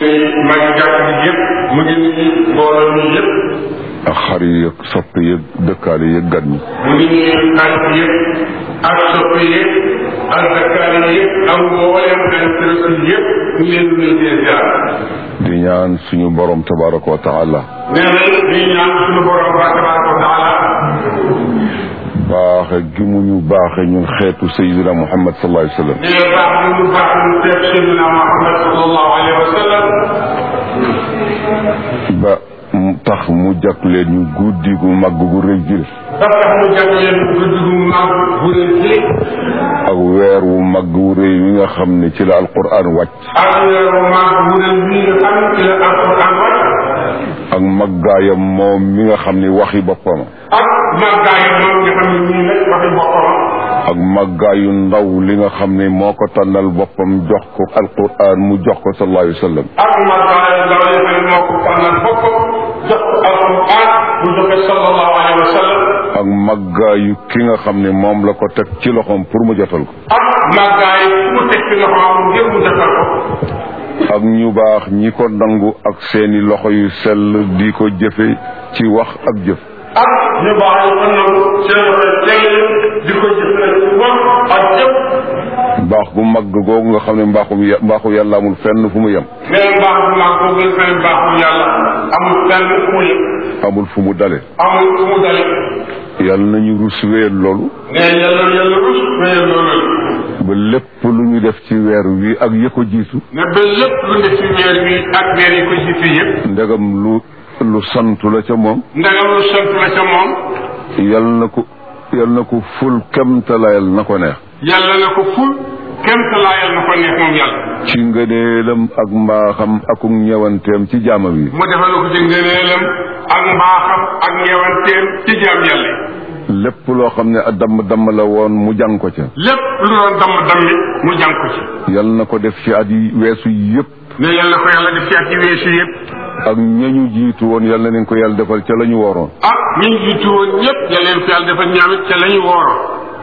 maa ngi jàpp ni yëpp mu ngi nuyu mbooloo mi yëpp ak xar yi ak sopp yi ak dëkkaale yi ak gan ñi mu ngi nuyu xarit yëpp ak sopp yëpp ak dëkkaale yëpp ak mboolem interest yëpp ñu leen di nuyu di ziar di ñaan suñu borom tabaraka wa taala nee na di ñaan suñu borom ba tabaraka wa taala baaxe gi mu ñu baaxe ñun xeetu sayidina muhammad sallallahu alayhi wa sallam nee na baax bi mu baax ñu teg Seydina Muhammad sallallahu alayhi wa sallam ba mu tax mu jàpp leen ñu guddi gu màgg gu rëy gi ba tax mu jàpp leen guddi gu mag bu leen ci ak weer wu màgg wu rëy wi nga xam ne ci la alquran wàcc ak weeru mag bu leen bii nga xam ci la alquran wàcc ak màggaayam moom mi nga xam ne waxi boppam ak màggaayam moom nga xam ne nii nag waxi boppam ak màggaayu ndaw li nga xam ne moo ko tànnal boppam jox ko alquran mu jox ko sallallahu alayhi wa sallam ak màggaayu ndaw li xam ne moo ko tànnal boppam jox ko alquran mu joxe sallallahu alayhi wa sallam ak màggaayu ki nga xam ne moom la ko teg ci loxoom pour mu jotal ko ak màggaayu fu mu teg ci loxoom ngir mu defal ko ak ñu baax ñi ko nangu ak seeni loxo yu sell di ko jëfe ci wax ak jëf ak ñu baax yi ko nangu seen loxo teg di ko jëfee ci wax ak jëf mbaax gu mag googu nga xam ne mbaaxum ya- mbaaxu yàlla amul fenn fu mu yem nee mbaax bu mag boobu la feneen baaxu yàlla amul fenn fu mu yëg amul fu mu dale amul fu mu dale yàlla nañu rus wéyal loolu nee yàlla yàlla rus wéyal loolu ba lépp lu ñu def ci weer wi ak ya ko jiitu ne ba lépp lu ne ci weer wi ak weer yi ko jiitu yëpp ndegam lu lu santu la ca moom ndagam lu sant la ca moom yal na ko yal na ko ful kemtalayal na ko neex yàlla na ko ful kenn laayal na ko neex moom yàlla ci ngëneelam ak mbaaxam akuk ñewanteem ci jaamam yi mu defal ko ci ngëneelam ak mbaaxam ak ñeewanteem ci jaam yàlla yi lépp loo xam ne a damm damm la woon mu jàng ko ca lépp lu doon damm dammi mu jàng ko ci yal na ko def ci at yi weesu yëpp ne yàlla ko yàlla def ci at yi weesu yëpp ak ñañu jiitu woon yal na leen ko yàlla defal ca la ñu waroon ah ñi ñu jiitu woon ñëpp yàlla leen ko yàlla defal ñaamit ca la ñu wooroon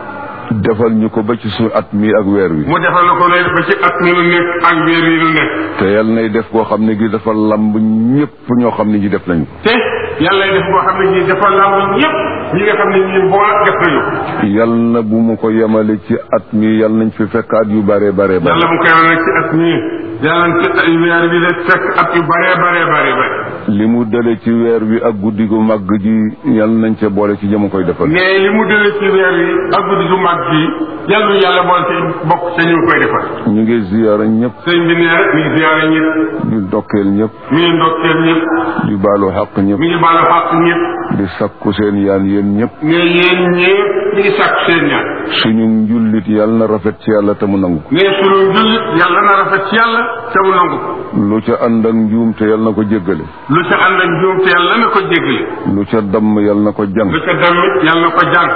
defal ñu ko ba ci suñu at mi ak weer wi mu defal na ko lay ba ci at mi nu nekk ak weer yi nu nekk te yal nay def koo xam ne gi dafa lamb ñëpp ñoo xam ne ñi def nañu ko te yàlla def boo xam ne ñii dafa lamb ñëpp ñi nga xam ne ñii boo def nañu ko yal na bu mu ko yemale ci at mi yal nañ fi fekk at yu bare bare bare yàlla mu koy wane ci at mii yàlla ci ay weer bi de fekk at yu bare bare bare bare li mu dale ci weer wi ak guddi gu màgg ji yal nañ ca boole ci jëmu koy defal mais li mu dële ci weer yi ak guddi gu mag gi yàlla yàlla boole ci bokk ca ñu koy defal ñu ngi ziyaara ñëpp sëñ bi nee mi ngi ziyaare ñëpp di dokkeel ñëpp mi ngi ndokkeel ñëpp di baalu xaq ñëpp mi ngi baalu xàq ñëpp di sakku seen yaan yéen ñëpp mais yéen ñëpp mi ngi sàkk seen ñaan suñu njullit yal na rafet ci yàlla te mu nangu ko mais sunu jullit yàlla na rafet ci yàlla te mu nangu ko lu ca ànd ak njuum te yal na ko jéggale lu ca ànd ak njuum te yàlla na ko jéggale lu ca damm yal na ko jàng lu ca damit yàlla na ko jàng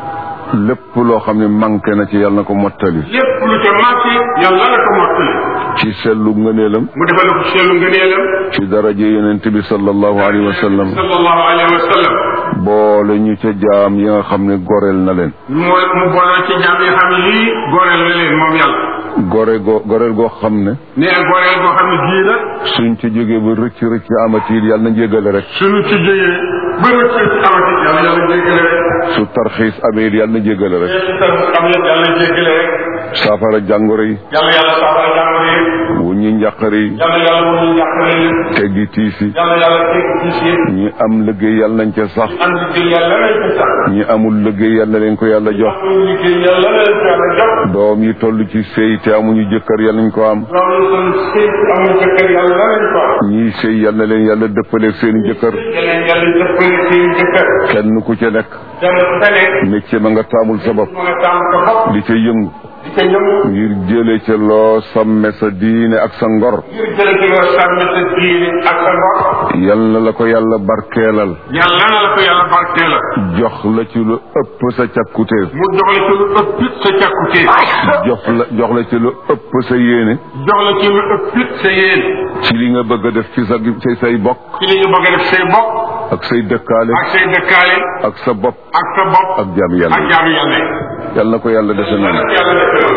lépp loo xam ne manqué na ci yal na ko mottali lépp lu ca manqué yàlla na ko mottali ci sellu ngëneelam mu defal ko seelu ngëneelam ci daraje yonent bi sallallahu alayhi wa sallam sallallahu alayhi wa sallam boole ñu ca jaam yi nga xam ne goreel na leen mu mu boole ci jaam yi xam ne lii goreel na leen moom yàlla gore goo goreel goo xam ne nee goreel boo xam ne gii la suñ ci jógee ba rëcc rëcc amatiir yàlla na jéggale rek suñu ci jógee ba rëcc ci amati yàlla yàlla jéggale rek su tarxiis amee it yàlla na jéggale rek mais su tam am yëpp yàlla jéggale rek saafara jàngoro yi yàlla yàlla saafara jàngoro yi wu ñi njàqare yi yàlla yàlla mu ñu jàppale leen teggi tiis yi yàlla yàlla teg ci si ñi am liggéey yàlla nañ ca sax am liggéey yàlla nañ ko sax ñi amul liggéey yàlla leen ko yàlla jox amul liggéey yàlla nañ ko yàlla jox doom yi toll ci sëy te amuñu jëkkër yàlla nañ ko am loolu kon sëy amul jëkkër yàlla nañ ko am ñii sëy yàlla leen yàlla dëppaleeg seeni jëkkër yeneen yàlla jëppale seen jëkkër kenn ku ca nekk dem ku fa nekk métier ma nga taamul sa bopp mu nga tàmm ko bopp di ca yëngu di ko ñëngu ngir jële ca loo sàmme sa diine ak sa ngor ngir jële ci nga sàmm sa diine ak sa ngor yal na la ko yàlla barkeelal yàlla na la ko yàlla barkee la jox la ci lu ëpp sa càkkutéef mu jox la ci lu ëpp it sa càkkutee jox la jox la ci lu ëpp sa yéene jox la ci lu ëpp it sa yéen ci li nga bëgg a def ci sa ci say bokk ci li ñu bëgg a def say bopp ak say dëkkaale ak say dëkkaale ak sa bopp ak sa bopp ak jaam ak yàlla jaamu yàlla yi yal na ko yàlla defe noonu yàlla def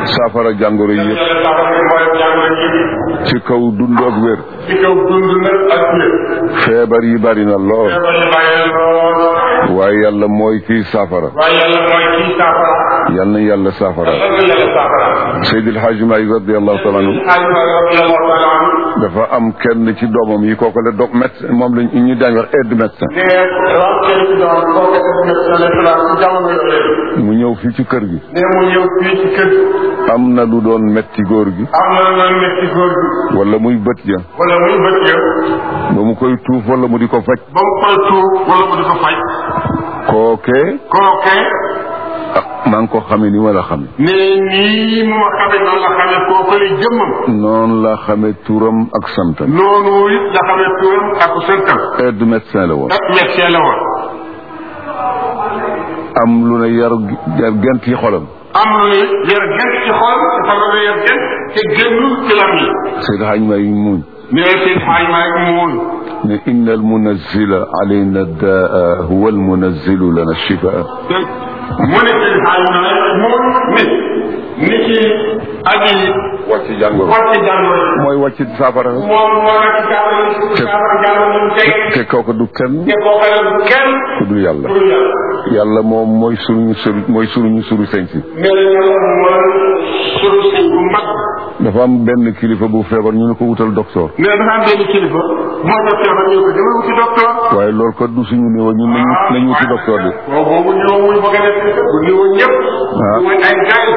saafara jàngoro yi yëpp yàlla saafara mboolem jàngoro yi ci kaw dund ak wér ci kaw dund nag ak wér feebar yi bari na lool feebar yi bàyyi lool waaye yàlla mooy kii saafara waaye yàlla mooy kii saafara yal na yàlla saafara lan la yàlla saafara Seydi El Hadji Malick radiallahu taala anhu xaalima radiallahu taala anhu dafa am kenn ci doomam yi kooku la doom médecin moom lañ ñu daañ wax aide médecin ne waaw kenn ci doon kooku def na salaam ci jamono yooyu mu ñëw fii ci kër gi ne mu ñëw fii ci kër am na lu doon metti góor gi am na loolu métti góor gi wala muy bët ja wala muy bët ya ba mu koy tuuf wala mu di ko faj ba mu koy tuur wala mu di ko faj kookee kookee ah maa ngi ko xamee ni ma la xame ne nii mu ma xamee noonu la xamee kooku lay jëmmam noonu la xamee turam ak santam noonu it la xamee turam ak santam aide médecin la woon ak médecin la woon am lu ne yar yar gent yi xolam am lu ne yar gent ci xol dafa la ne yar gent te génnul ci lam yi Seydi Hadj Malick muñ ne seen xaaj maa ngi muun ne inna al munazila alayna daa huwa al munazilu lana shifaa mu ne seen xaaj maa ngi muun ni ni ci aji wàcc jàngoro wàcc jàngoro ji mooy wàcc saafara moom moo nekk jàngoro ji saafara jàngoro ji mu tege te kooku du kenn te koo xelal kenn ku dul yàlla pour yàlla yàlla moom mooy suruñu suru mooy suruñu suru sañ si nee na yàlla mooy sunu sëñ bu mag dafa am benn kilifa bu feebar ñu ne ko wutal docteur nee na dafa am benn kilifa moo ko feebar ñu ko demal wuti docteur waaye loolu kat du suñu niveau ñun nañu nañu wuti docteur bi waaw boobu ñëw muy bëgg a def bu ñëwoon ñëpp Ah. mooy ay gaay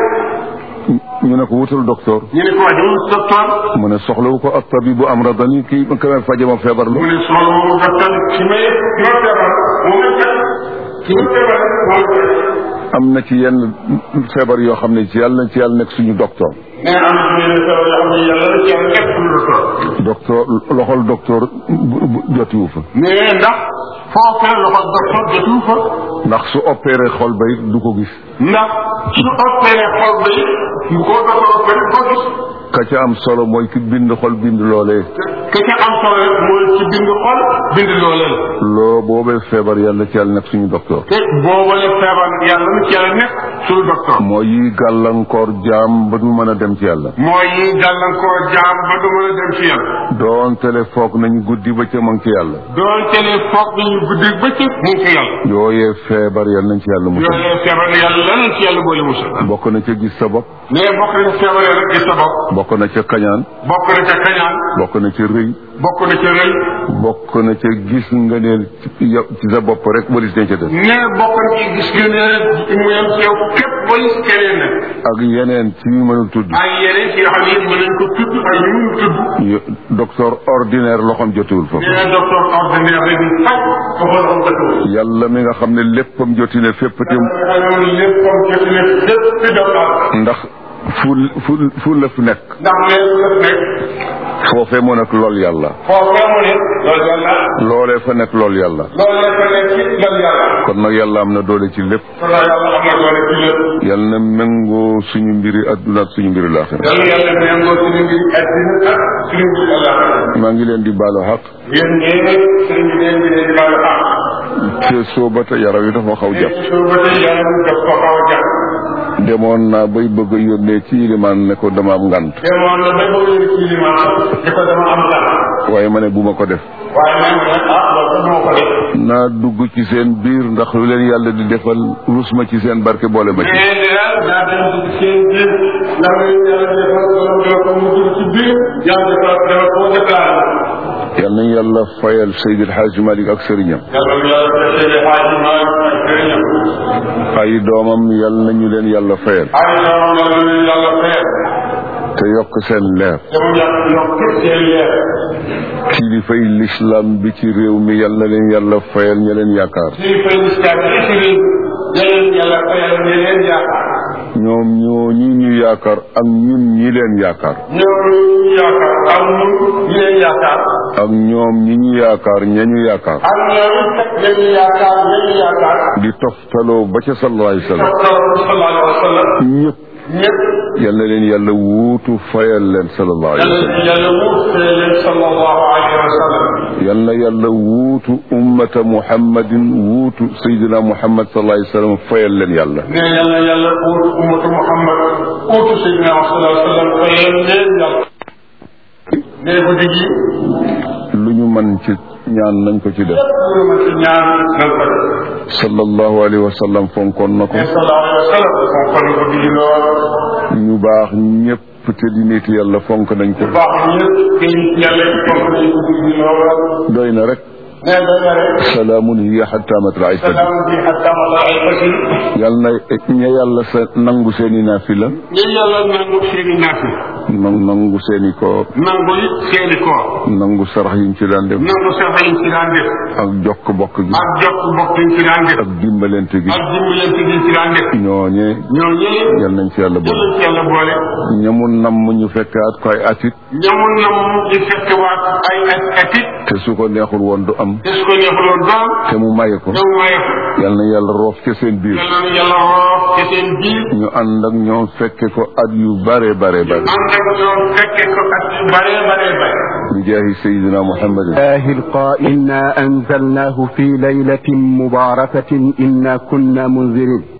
ñu ne ko wutal docteur ñu ne ko waa demal wuti docteur mu ne soxlawu ko ak tabibu amradani kii ka may faje ma feebar mu lu ne soxla moomu docteur ki may ki ma feebar moo may faj ki ma feebar moo may faj am na ci yenn feebar yoo xam ne ci yàlla na ci yàlla nekk suñu docteur nee na am na ci yenn feebar yoo xam ne yàlla la ci yàlla nekk suñu docteur docteur loxol docteur bu- bu- jotiwu fa mais ndax foofee loxo docteur jotu fa ndax su opéré xol ba it du ko gis ndax su opéré xol ba it bu ko docteur opéré ko gis ka ca am solo mooy ki bind xol bind loolee ke ca am solo rek mooy ci bind xol bind loolee loo boobee feebar yàlla ci yàlla nekk suñu docteur te boobale feebar yàlla na ci yàlla nekk suñu docteur mooy yi gàllankoor jaam ba du mën a dem ci yàlla mooy yi gàllankoor jaam ba du mën a dem ci yàlla doontele foog nañu guddi ba ca ma ngi ci yàlla doon tele foog nañu guddi bëccëg mu ngi ci yàlla yooyee feebar yàlla nañ ci yàlla musal yooyu feebar yàlla lan ci yàlla boole musal bokk na ca gis sa bopp mais bokk na ci feebar rek gis sa bopp bokk na ca kañaan bokk na ca kañaan bokk na ca rëy bokk na ca rëy bokk na ca gis nga neel ci yow ci sa bopp rek walis dañ ca def mais bokk na ci gis nga ne mu yem ci yow képp walis keneen nag ak yeneen ci yu mënul tudd ay yeneen ci yoo xam ne yëpp mën nañ ko tudd ay yu mun tudd Yo- docteur ordinaire loxoom jotiwul foofu nee na docteur ordinaire rek di faj ko xool am dëkk yàlla mi nga xam ne léppam joti ne fépp te xamoon lépp comme jot ne lépp ci docteur ndax fu fu fu lëf nekk ndax lépp lépp nekk foofee moo nekk lool yàlla foofee mu ne loolu yàlla loolee fa nekk lool yàlla loolu la fa nekk ci loolu yàlla kon nag yàlla am na doole ci lépp kon nag yàlla am na doole ci lépp yàlla na méngoo suñu mbiri adduna ak suñu mbiri laaxira yàlla yàlla méngoo suñu mbiri addina ak suñu mbiri àllaaxira maa ngi leen di baalu xaq yéen ñee sëriñ bi leen di leen di baalu àq te sooba te yaram yi dafa xaw jàpp su ba tey yàlla daf ko xaw a jàpp demoon naa bay bëgg a yónnee ci ilimaan ne ko dama am ngant demoon na ba bëgg leen ci limaan di ko dama am dara waaye ma ne bu ma ko def waaye man nag ah loolu du ma ko def naa dugg ci seen biir ndax lu leen yàlla di defal rus ma ci seen barke boole ma ci mais daal daa dem ci seen biir ndax yàlla defal ko doo ko mu dugg ci biir yàlla defal defal ko déclaré yal nañu yàlla fayal Seydi El Hadji Malick ak sëriñam yàlla yàlla defal xaaji maa ak sëriñam ay doomam yal nañu leen yàlla fayal ay doomam yàlla leen yàlla fayal te yokk seen leer te mu yàq yokk seen leer kilifay l'islam bi ci réew mi yal na leen yàlla fayal ña leen yaakaar ci fay lislaam yi ci réew leen yàlla fayal ne leen yaakaar ñoom ñoo ñi ñu yaakaar ak ñun ñi leen yaakaar ñoom ñu yaakaar ak ñun ñi leen yaakaar ak ñoom ñi ñu yaakaar ña ñu yaakaar ak ñoom it ñañu yaakaar ñañu yaakaar di toftaloo ba ca sallallahu alayhi wa sallam sallallahu alayhi wa sallam ñëpp ñëpp yal na leen yàlla wuutu fayal leen sallallahu alayhi wa sallam yàlla yàlla wut leen sallallahu alayhi wa sallam yal na yàlla wuutu ummata muhammadin wuutu sayyidina muhammad sallallahu alayhi wa sallam fayal leen yàlla ne yàlla yàlla uutu ummatu Muhammad uutu Seydina sallallahu alayhi wa sallam fayal leen yàlla ne guddi gi lu ñu mën ci ñaan nañ ko ci def lu ma ci ñaan nan ko def sallallahu alayhi wa sallam fonkoon na ko ne sallallahu alayhi wa sallam moom kon guddi gi lool ñu baax ñëpp te di nit yàlla fonk nañ ko baax ñëpp gën yàlla fonk nañ guddi gi lool doy na rek ne doy na rek salaamun hiya hatta matla'il fajr salaam bi hatta matla'il fajr yal na ña yàlla sa nangu seeni naafila ñu yàlla nangu seeni naafi nan- nangu seeni koor nangu it seeni koor nangu sarax yiñ ci daan def nangu sax yiñ ci daan def ak jokk bokk gi ak jokk bokk yiñ ci daan def ak dimbalante gi ak dimbalante giñ ci daan def ñooñee ñoo ñëpp yal nañ ci yàlla boole jëlañ ci yàlla boole ñamu namm ñu fekkaat ko ay atit ñamul na mu di fekk waat ay at atit te su ko neexul woon du am te su ko neexuloon doon te mu maye ko ñoom maye ko yal na yàlla roof ca seen biir yàlla na yàlla roof ci seen biir ñu ànd ak ñoom fekke ko at yu bare bare bare ànd ak ñoom fekke ko at yu bare bare bare bi jaahi sayidina muhammadin الله القائل إنا أنزلناه في ليلة مباركة إنا كنا منذرين